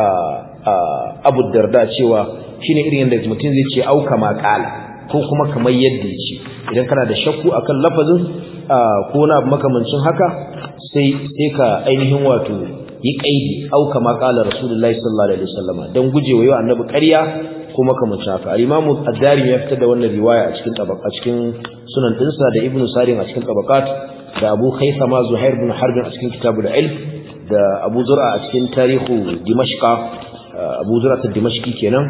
abu darda cewa shine irin yadda mutum zai ce auka maƙala ko kuma kamar yadda ya ce idan kana da shakku akan lafazin ko na makamancin haka sai sai ka ainihin wato yi kaidi auka maƙala rasulullahi sallallahu alaihi wasallama don gujewa yau annabi ƙarya ko makamancin haka al-imamu ad-darimi ya fitar da wannan riwaya a cikin tabaka cikin sunan dinsa da ibnu sarin a cikin tabaqat da Abu Khaythama Zuhair bin Harb a cikin Kitabul Ilm da Abu Zur'a a cikin Tarihu Dimashqa Abu Zur'a ta Dimashqi kenan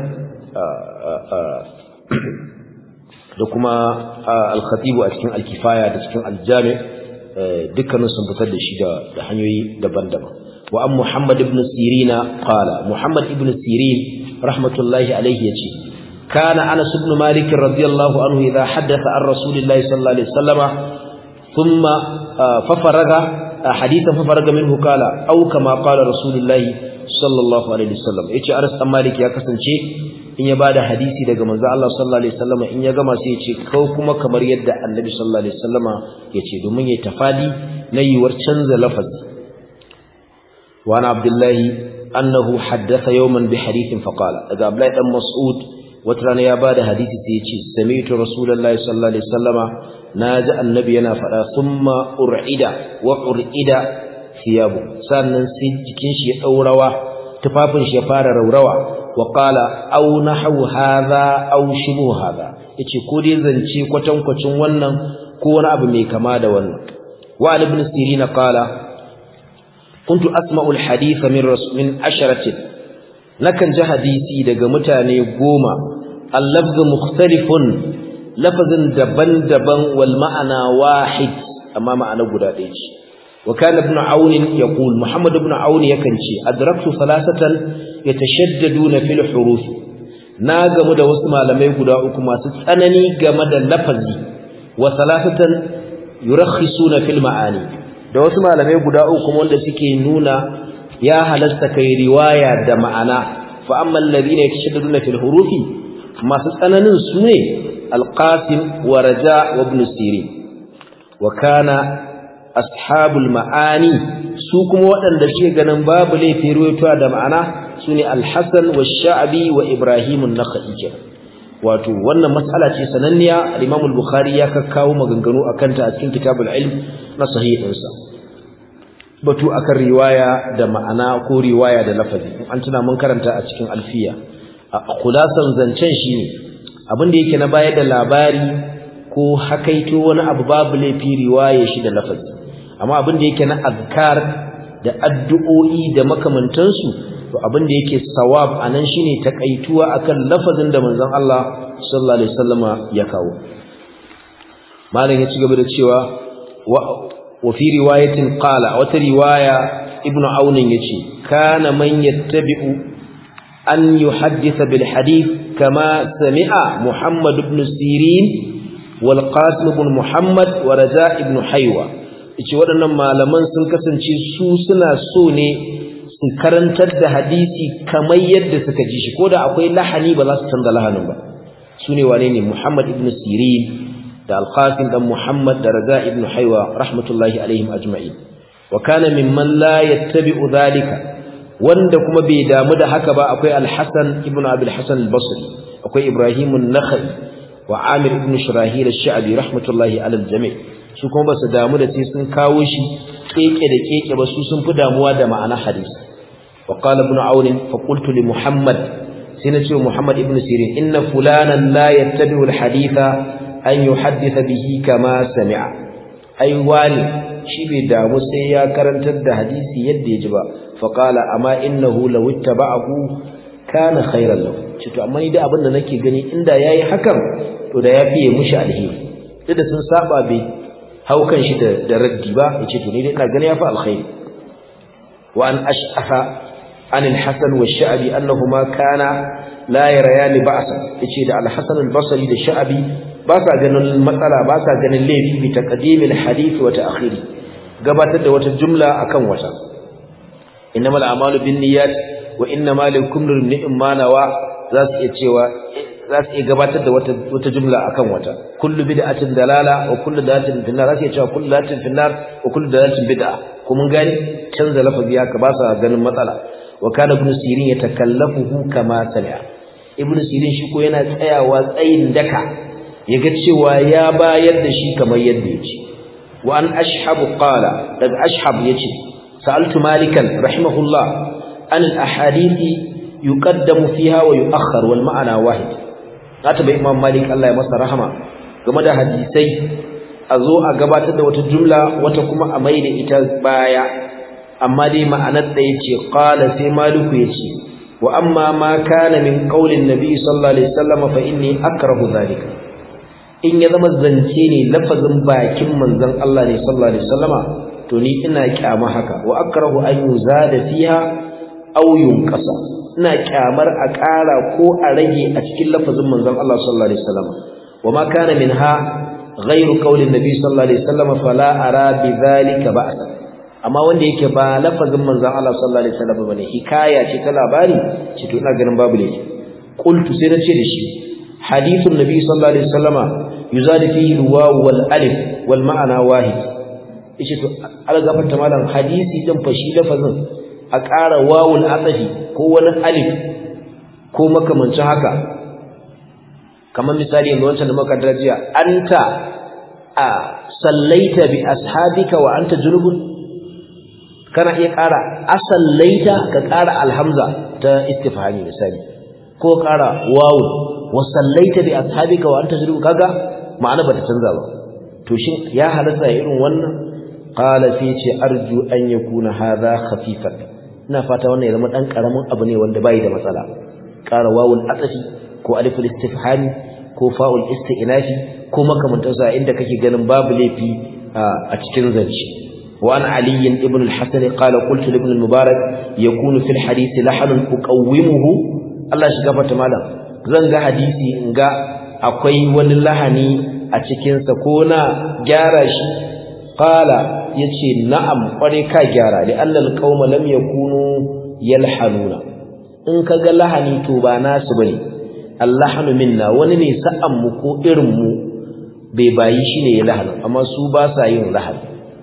da kuma Al-Khatib a cikin Al-Kifaya da cikin Al-Jami' dukkanin sun fitar da shi da hanyoyi daban-daban wa an Muhammad ibn Sirina qala Muhammad ibn Sirin rahmatullahi alayhi yace kana Anas ibn Malik radiyallahu anhu idha haddatha an Rasulillahi sallallahu alaihi wasallama ثم ففرغ حديثا ففرغ منه قال او كما قال رسول الله صلى الله عليه وسلم yace Anas dan Malik ya kasance in ya bada hadisi daga manzo Allah sallallahu alaihi wasallam in ya gama sai yace ko kuma kamar yadda Annabi sallallahu alaihi wasallam yace domin yayi tafadi na yiwar canza lafazi wa ana Abdullahi annahu haddatha yawman bi hadithin faqala daga Abdullahi dan Mas'ud wata rana ya bada hadisi sai yace sami'tu rasulullahi sallallahu alaihi wasallama naji annabi yana faɗa summa ur'ida wa ur'ida thiyabu sannan sai jikin shi ya daurawa tufafin shi ya fara raurawa wa qala aw nahu hadha aw shibu hadha yace ko dai zance kwatankwacin wannan ko wani abu mai kama da wannan wa ibn sirina qala kuntu asma'u al-hadith min rasul min asharatin nakan ji hadisi daga mutane goma al-lafz mukhtalifun lafazin daban-daban wal ma'ana wahid amma ma'ana guda ɗaya ce wa kana ibn aun yaqul muhammad ibn aun yakan ce adraktu salasatan yatashaddaduna fil huruf na gamu da wasu malamai guda uku masu tsanani game da lafazi wa salasatan yurakhisuna fil ma'ani da wasu malamai guda uku wanda suke nuna ya halasta kai riwaya da ma'ana fa amma alladhina yatashaddaduna fil hurufi masu tsananin su ne القاسم ورجاء وابن سيرين وكان أصحاب المعاني سوكم وأن دشي غنم باب لي في رويتوا دا معنا سوني الحسن والشعبي وإبراهيم النخعي wato wannan mas'ala ce sananniya al-Imam al-Bukhari ya kakkawo maganganu akan ta a cikin kitabul ilm na sahihinsa batu akan riwaya da ma'ana ko riwaya da lafazi an tuna mun karanta a cikin alfiya a khulasan zancen shine abin da yake na bayar da labari ko hakaito wani abu babu laifi riwaye shi da lafazi amma abin da yake na azkar da addu'o'i da makamantansu to abin da yake sawab anan shine takaituwa akan lafazin da manzon Allah sallallahu alaihi wasallama ya kawo malam ya ci gaba da cewa wa fi riwayatin qala wata riwaya ibnu aunin yace kana man yattabi'u an yuhaddisa bil hadith kama sami'a muhammad ibn sirin wal qasim ibn muhammad wa raja ibn haywa yace waɗannan malaman sun kasance su suna so ne su karantar da hadisi kamar yadda suka ji shi koda akwai lahani ba za su canza lahanin ba sune wane ne Muhammad ibn Sirin da Al-Qasim dan Muhammad da Raza ibn Haywa rahmatullahi alaihim ajma'in wa kana mimman la yattabi'u dhalika wanda kuma bai damu da haka ba akwai Al-Hasan ibn Abi al-Hasan al-Basri akwai Ibrahim an-Nakhai wa Amir ibn Shurahil ash-Sha'bi rahmatullahi ala al-jami' su kuma ba su damu da sai sun kawo shi keke da keke ba su sun fi damuwa da ma'ana hadisi wa qala ibn Aun fa qultu li Muhammad sai na ce Muhammad ibn Sirin inna fulanan la yattabi'u al-haditha an yuhaddisa bihi kama sami'a ai wani shi bai damu sai ya karantar da hadisi yadda ya ji ba fa qala amma innahu law ittaba'ahu kana khairan lahu ce to amma ni da abin da nake gani inda yayi hakan to da ya fiye mushi alheri duk da sun saba bai haukan shi da da raddi ba yace to ni dai ina gani yafi alkhairi wa an ash'afa an al-hasan wa sha'bi annahuma kana la yarayani ba'sa yace da al-hasan al-basri da sha'bi ba sa ganin matsala ba sa ganin laifi bi taqdimil hadith wa ta'khiri gabatar da wata jumla akan wata innamal a'malu binniyat wa innamal likulli imrin ma nawa za su iya cewa za su iya gabatar da wata wata jumla akan wata kullu bid'atin dalala wa kullu dalatin finnar za su iya cewa kullu dalatin finnar wa kullu dalatin bid'a ko mun gani canza lafazi haka ba sa ganin matsala wa kana ibn sirin yatakallafuhu kama sami'a ibn sirin shi ko yana tsayawa tsayin daka yaga cewa ya bayar da shi kamar yadda yake wa an ashhabu qala daga ashhab yace sa'altu malikan rahimahullah an al ahadithi yuqaddamu fiha wa yu'akhkhar wal ma'ana wahid zata bai imam malik Allah ya masa rahama game da hadisai a zo a gabatar da wata jumla wata kuma a mai da ita baya amma dai ma'anar da yace qala sai maliku yace wa amma ma kana min qaulin nabi sallallahu alaihi wasallam fa inni akrahu dhalika in ya zama zance ne lafazin bakin manzon Allah ne sallallahu alaihi wasallama to ni ina kyama haka wa akrahu an yuzada fiha aw yunqasa ina kyamar a ƙara ko a rage a cikin lafazin manzon Allah sallallahu alaihi wasallama wa ma kana minha ghayru qawli nabi sallallahu alaihi wasallama fala ara bidhalika ba'sa amma wanda yake ba lafazin manzon Allah sallallahu alaihi wasallama bane hikaya ce ta labari ce to ina ganin babu laifi qultu sai na ce da shi hadithun nabi sallallahu alaihi wasallama yuzadu fihi alwaw wal alif wal ma'ana wahid yace to algafarta malam hadisi din fashi lafazin a ƙara wawul atafi ko wani alif ko makamancin haka kamar misali yanzu wancan da muka darajiya anta a sallaita bi ashabika wa anta junubun kana iya ƙara asallaita ka ƙara alhamza ta istifhami misali ko ƙara wawul wa sallaita bi ashabika wa anta junubun kaga ma'ana bata canza ba to shin ya halatta irin wannan qala fi ce arju an yakuna hadha khafifan ina fata wannan ya zama dan karamin abu ne wanda bai da matsala qara wawul atafi ko aliful istifhami ko fa'ul isti'nafi ko makamantan sa inda kake ganin babu laifi a cikin zance wa an ali ibn al-hasan qala qultu ibn al-mubarak yakunu fil hadith lahanun uqawwimuhu Allah shi gafarta malam zan ga hadisi in ga akwai wani lahani a cikinsa ko na gyara shi qala yace na'am kware ka gyara li annal qauma lam yakunu yalhanuna in kaga lahani to ba nasu bane allahanu minna wani ne sa'an mu ko irin mu bai bayi shine ya lahanu amma su ba sa yin lahani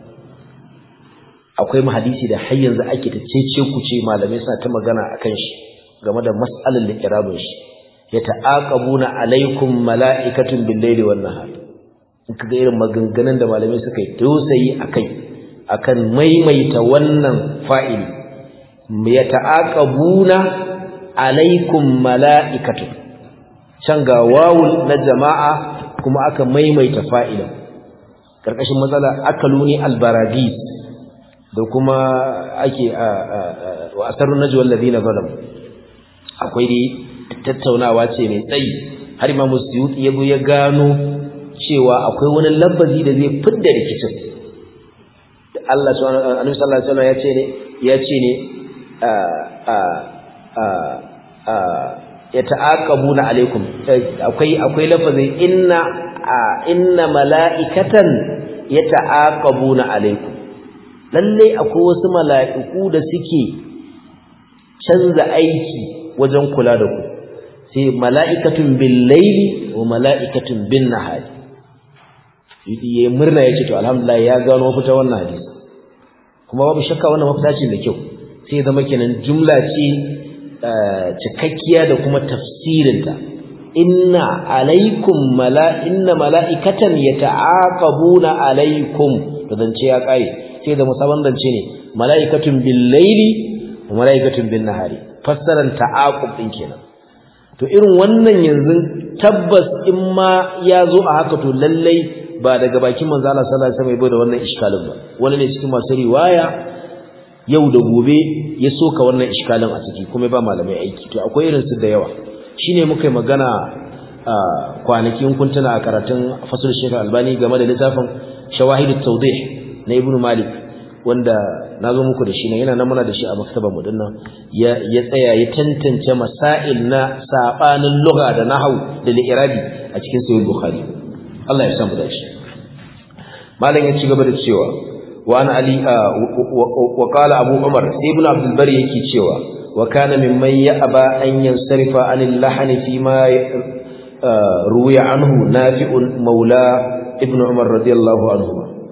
akwai hadisi da har yanzu ake ta cece ku ce malamai suna ta magana akan shi game da mas'alar liqrabin shi yata'aqabuna alaikum mala'ikatun bil-laili wan-nahar in kaga irin maganganun da malamai suka yi tausayi akai akan maimaita wannan fa'ili yata'aqabuna alaikum mala'ikatun can ga wawul na jama'a kuma aka maimaita fa'ilin karkashin matsala akaluni albaragis da kuma ake wa asarun najwal ladina zalamu akwai dai tattaunawa ce mai tsayi har Imam Suyuti ya ya gano cewa akwai wani lafazi da zai fidda rikicin Allah subhanahu Annabi sallallahu alaihi wasallam ya ce ne ya ce ne a a a ya ta'aqabuna alaikum akwai akwai lafazin inna inna mala'ikatan yata'aqabuna alaikum lalle akwai wasu mala'iku da suke canza aiki wajen kula da ku sai mala'ikatun bil laili wa mala'ikatun bin nahari ya murna ya ce to alhamdulillah ya gano mafita wannan hadisi kuma babu shakka wannan mafita ce da kyau sai zama kenan jumla ce cikakkiya da kuma tafsirinta inna alaikum mala inna mala'ikatan yata'aqabuna alaikum to zance ya kare sai da musaban zance ne mala'ikatun bil laili wa mala'ikatun bin nahari fassaran ta'aqub din kenan to irin wannan yanzu tabbas in ma ya zo a haka to lallai ba daga bakin manzo Allah sallallahu alaihi wasallam ya da wannan iskalin ba wani ne cikin masu riwaya yau da gobe ya soka wannan iskalin a ciki kuma ba malamai aiki to akwai irin su da yawa shine muka yi magana kwanakin kuntuna a karatun fasul shekar albani game da littafin shawahidut tawdih na ibnu malik wanda nazo muku da shi ne yana nan muna da shi a maktabar mu dinnan ya ya tsaya ya tantance masail na sabanin lugha da nahwu da li'irabi a cikin sahih bukhari Allah ya samu dashi malam ya ci gaba da cewa wa an ali wa qala abu umar sai ibn abdul bari yake cewa wa kana mimman ya'ba an yansarifa anil lahani fi ma ruwiya anhu nafi'un maula ibn umar radiyallahu anhu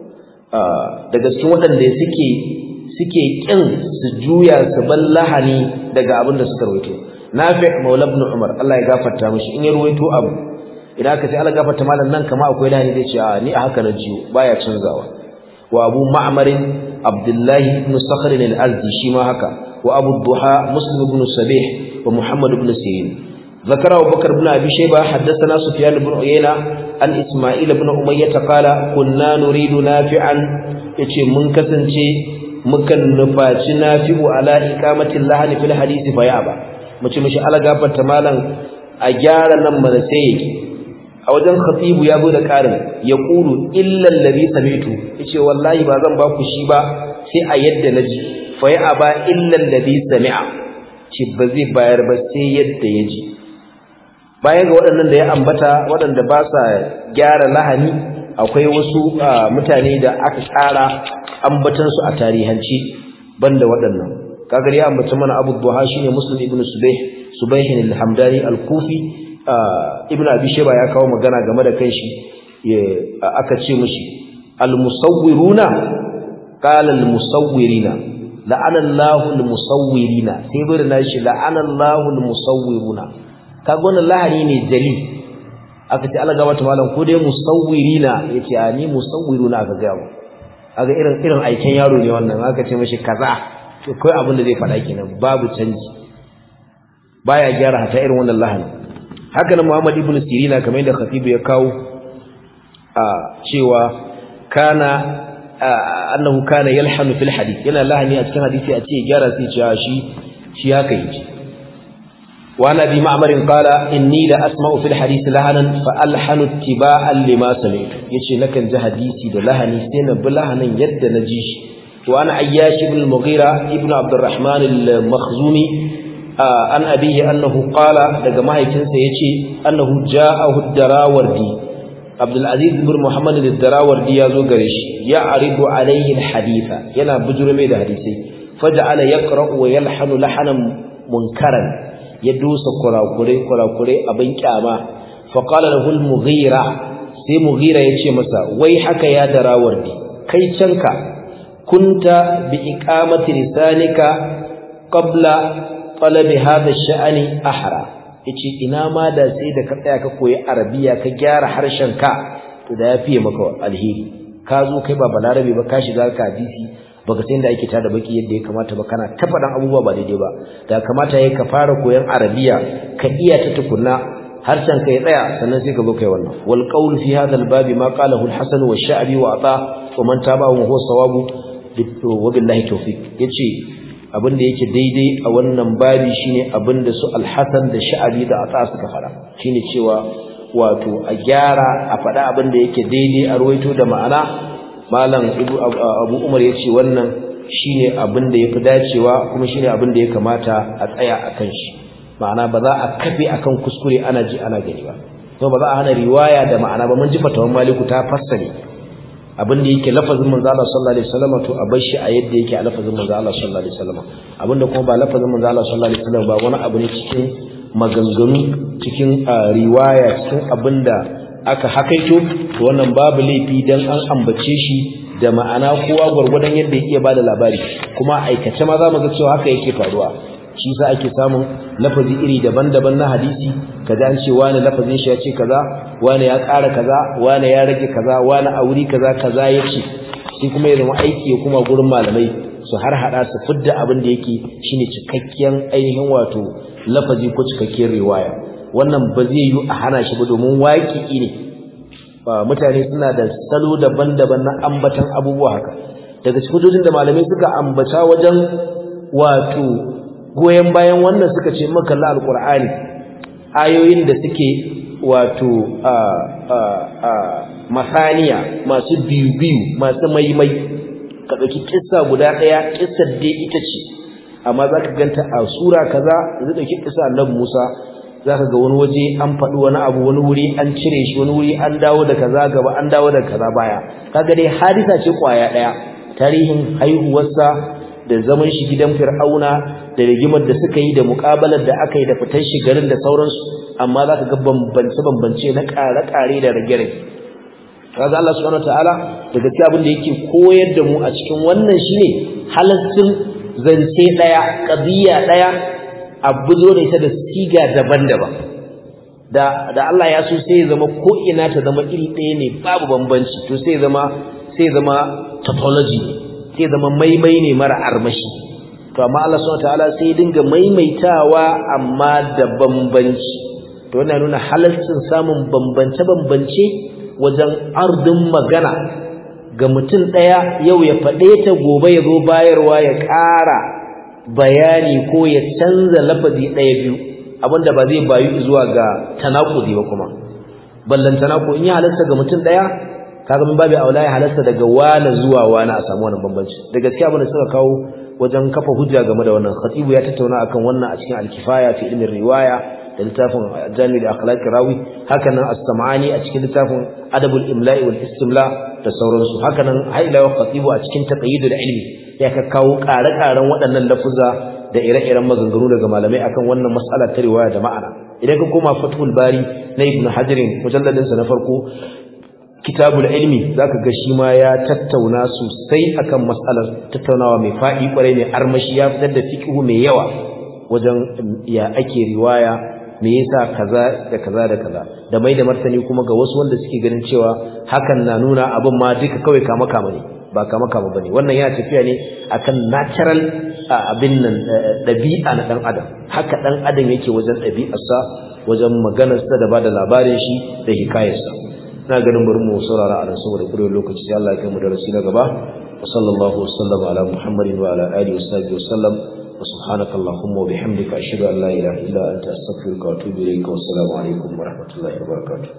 daga cikin waɗanda suke suke kin su juya su bar lahani daga abin da suka rawaito nafi maula ibn umar Allah ya gafarta mishi in ya rawaito abu idan aka ce Allah gafarta malam nan kama akwai lahani zai ce a ni a haka na jiyo baya canzawa wa abu ma'mar abdullahi ibn sakhr al-azdi shi ma haka wa abu duha muslim ibn sabih wa muhammad ibn sirin ذكر أبو بكر بن أبي شيبة حدثنا سفيان بن عيينة عن إسماعيل بن أمية قال كنا نريد نافعا يتي من كسنتي مكن نفاتي نافع على إقامة اللحن في الحديث فيابا mace mishi ala gafarta malam a gyara nan mana sai yake a wajen khatibu ya zo da karin ya qulu illa allazi sami'tu yace wallahi ba zan ba ku shi ba sai a yadda naji fa ya aba illa allazi sami'a ce ba zai bayar ba sai yadda ya ji bayan ga waɗannan da ya ambata waɗanda ba sa gyara lahani akwai wasu mutane da aka ƙara ambatansu a tarihanci banda waɗannan kagar ya ambata mana abu duha shine muslim ibn subayh subayh al-hamdani al-kufi ibn abi shayba ya kawo magana game da kanshi aka ce mishi al-musawwiruna qala al-musawwirina la'ana Allahu al-musawwirina sai bari na shi la'ana Allahu al-musawwiruna kaga wannan lahani ne jali aka ce Allah gabata malam ko dai musawwirina yace a ni musawwiruna aka ga mu kaga irin irin aikin yaro ne wannan aka ce mishi kaza to kai abin da zai faɗa kenan babu canji baya gyara hata irin wannan lahani haka nan Muhammad ibn Sirina kamar yadda Khatibu ya kawo a cewa kana annahu kana yalhanu fil hadith yana lahani a cikin hadisi a ce gyara sai ce shi shi haka yake وعن ابي معمر قال اني لا اسمع في الحديث لهنا فالحن اتباعا لما سمعت yace nakan ji hadisi da lahani sai na bi lahanin yadda na ji shi wa ana ayyash ibn al-mughira ibn abd الرحمن al-makhzumi an abihi annahu qala daga mahaifinsa yace annahu ja'ahu ad-darawardi abdul aziz ibn muhammad ad-darawardi yazo gare shi ya aridu alayhi al-haditha yana bujurme da hadisi faja'ala yaqra'u wa yalhanu lahanan munkaran ya dusa kurakurai kurakurai abin kyama fa qala lahu al-mughira sai mughira yace masa wai haka ya darawar ni kai canka kunta bi iqamati lisanika qabla talabi hadha ash-sha'ni ahra yace ina ma da sai da ka tsaya ka koyi arabiya ka gyara harshen ka to da yafi maka alheri ka zo kai ba balarabe ba ka shiga ka hadisi baka san da ake tada baki yadda ya kamata ba kana ta faɗan abubuwa ba daidai ba da kamata yayi ka fara koyon arabiya ka iya ta tukunna harshen ka ya tsaya sannan sai ka zo kai wannan wal qawl fi hadha al babi ma qalahu al hasan wa sha'bi wa ata wa man tabahu huwa sawabu wa billahi tawfiq yace abin da yake daidai a wannan babi shine abin da su al hasan da sha'bi da ata suka fara shine cewa wato a gyara a faɗa abin da yake daidai a ruwaito da ma'ana malam abu umar ya ce wannan shine abin da ya fi dacewa kuma shine abin da ya kamata a tsaya a kan shi ma'ana ba za a kafe akan kuskure ana ji ana gani ba to ba za a hana riwaya da ma'ana ba mun ji fatawan maliku ta fassale abin da yake lafazin manzo Allah sallallahu alaihi wasallam to a bar shi a yadda yake a lafazin manzo Allah sallallahu alaihi wasallam abin da kuma ba lafazin manzo Allah sallallahu alaihi wasallam ba wani abu ne cikin maganganu cikin riwaya cikin abin da aka hakaito to wannan babu laifi dan an ambace shi da ma'ana kowa gwargwadon yadda ya iya bada labari kuma aikace ma za mu ga cewa haka yake faruwa shi sa ake samun lafazi iri daban-daban na hadisi kaza an ce wani lafazin shi ya ce kaza wani ya ƙara kaza wani ya rage kaza wani a wuri kaza kaza ya ce sai kuma ya zama aiki ya kuma gurin malamai su har hada su fidda abin da yake shine cikakken ainihin wato lafazi ko cikakkiyar riwaya wannan ba zai yi a hana shi ba domin waƙi ne mutane suna da salo daban-daban na ambatan abubuwa haka daga cikin da malamai suka ambata wajen wato goyen bayan wannan suka ce makalla alqur'ani ayoyin da suke wato a a a masaniya masu biyu biyu masu maimai ka dauki kissa guda daya kissar dai ita ce amma zaka ganta a sura kaza zai dauki kissa annabi Musa zaka ga wani waje an faɗi wani abu wani wuri an cire shi wani wuri an dawo da kaza gaba an dawo da kaza baya kaga dai hadisa ce kwaya daya tarihin haihuwarsa da zaman shi gidan fir'auna da rigimar da suka yi da muƙabalar da aka yi da fitar shi garin da sauransu amma za ka ga bambance-bambance na ƙare-ƙare da rage-rage kaga Allah subhanahu wataala da gaskiya abin da yake koyar da mu a cikin wannan shine halaccin zance daya qadiya daya a buzo da ita da siga daban-daban da da Allah ya so sai ya zama ko ina ta zama iri ɗaya ne babu bambanci to sai zama sai zama tautology sai zama maimai ne mara armashi to amma Allah subhanahu wataala sai ya dinga maimaitawa amma da bambanci to wannan nuna halalcin samun bambance-bambance wajen ardin magana ga mutum ɗaya yau ya faɗe ta gobe ya zo bayarwa ya ƙara bayani ko ya canza lafazi ɗaya biyu abinda ba zai bayu zuwa ga tanakudi ba kuma ballan tanaku in ya halasta ga mutum ɗaya kaga mun babu aula ya halasta daga wani zuwa wani a samu wannan bambanci da gaskiya abin da suka kawo wajen kafa hujja game da wannan khatibu ya tattauna akan wannan a cikin al-kifaya fi ilmin riwaya da littafin jami da akhlaqi rawi hakanan as-sam'ani a cikin littafin adabul imla'i wal istimla da sauransu hakanan haila wa khatibu a cikin taqyidul ilmi ya ka kawo ƙare-ƙaren waɗannan lafuza da ire-iren maganganu daga malamai akan wannan mas'ala ta riwaya da ma'ana idan ka koma fathul bari na ibnu hajar mujalladin sa na farko kitabul ilmi zaka ga shi ma ya tattauna sosai akan mas'alar tattaunawa mai faɗi kwarai mai armashi ya fitar da fiqhu mai yawa wajen ya ake riwaya me yasa kaza da kaza da kaza da mai da martani kuma ga wasu wanda suke ganin cewa hakan na nuna abin ma duka kawai kama kama ne ba kama kama bane wannan yana tafiya ne akan natural abin nan dabi'a na dan adam haka dan adam yake wajen dabi'arsa wajen maganarsa da bada labarin shi da hikayarsa ina ganin bari mu saurara a nan saboda kurewar lokaci sai Allah ya kai mu darasi na gaba wa sallallahu wa sallama ala muhammadin wa ala alihi wa sahbihi wa sallam وسبحانك اللهم وبحمدك أشهد أن لا إله إلا أنت أستغفرك وأتوب إليك والسلام عليكم ورحمة الله وبركاته